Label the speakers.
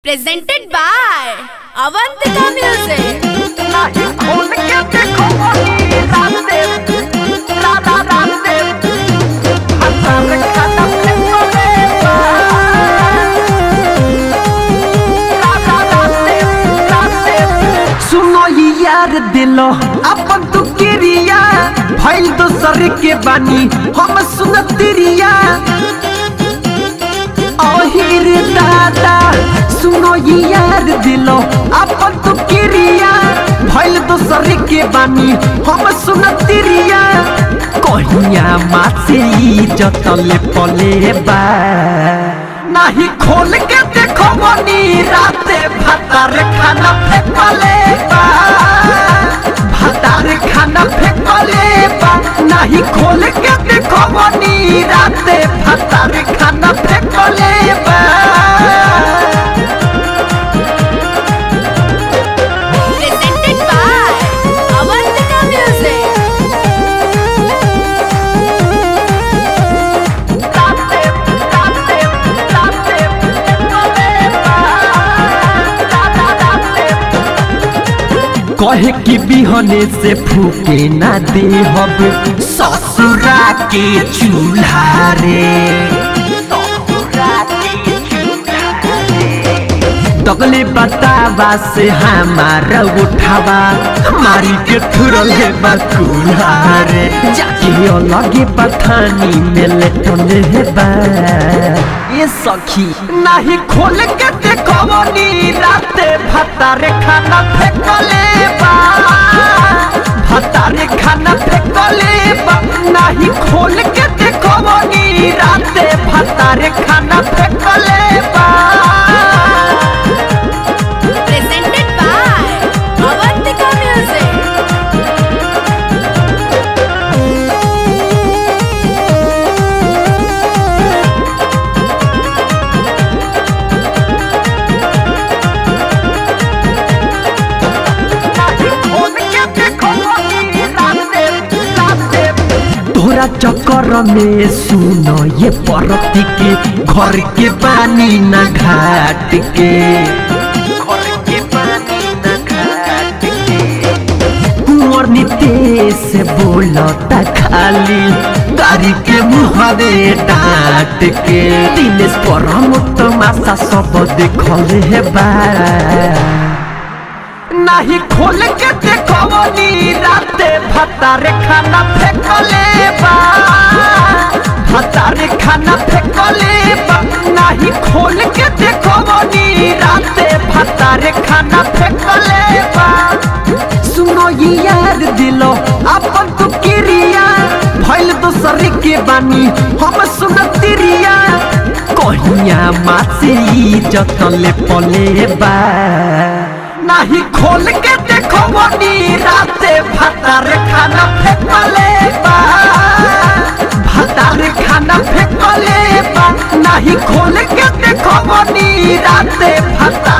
Speaker 1: presented by Avantika Music.
Speaker 2: नाही खोल के देखो वही रामदेव राधा रामदेव हजार खाना फेंकोगे राधा रामदेव रामदेव
Speaker 3: सुनो ये यार दिलो अपन तू किरिया भइल दोसर के बानी हम सुनतिरिया ओहिर दादा सुनो ये यार दिलो अपन तू किरिया भइल दोसर के बानी हम सुनतिरिया कहिया मासे ई जतले पले बा नाही खोल के देखो मनी राते भातार खाना फेंकले बा भातार खाना फेंकले बा नाही खोल के देखो मनी राते भातार खाना फेंकले बा
Speaker 1: Presented by Avantika Music.
Speaker 2: Ramdev Ramdev Ramdev फेंकोगे Radha Ramdev
Speaker 3: कहे कि बिहने से फूके ना दे हब ससुरा के चूल्हा रे तगले बतावा से हमारा उठावा मारी के थुरल है बकुला रे जाके अलगे पठानी में लेटले है बा ये सखी नहीं खोल के देखो नी राते भतारे खाना फेंकले बा भतारे खाना फेंकले बा नहीं खोल के देखो नी राते भतारे खाना फेंकले बा
Speaker 1: Presented by Avantika Music.
Speaker 2: खोल के देखो वही रामदेव रामदेव
Speaker 3: तोरा चक्कर में सुनो ये परती के घर के पानी न घाट के
Speaker 2: घर के पानी न घाट
Speaker 3: कुंवर नीते से बोलता खाली गाड़ी के मुहरे डांट के दिनेश परम तमाशा सब देखल है बा नहीं खोल के देखो नी राते भतारे खाना फेंकले बा भतारे खाना फेंकले बा नहीं खोल के देखो नी राते भतारे खाना फेंकले बा सुनो ये यार दिलो अपन तो किरिया भइल दोसर के बानी हम सुनतिरिया कहिया मासे ई जतले पले बा नाही खोल के देखो मनी राते भतार खाना फेंकले बा भतार खाना फेंकले बा नाही खोल के देखो मनी राते भतार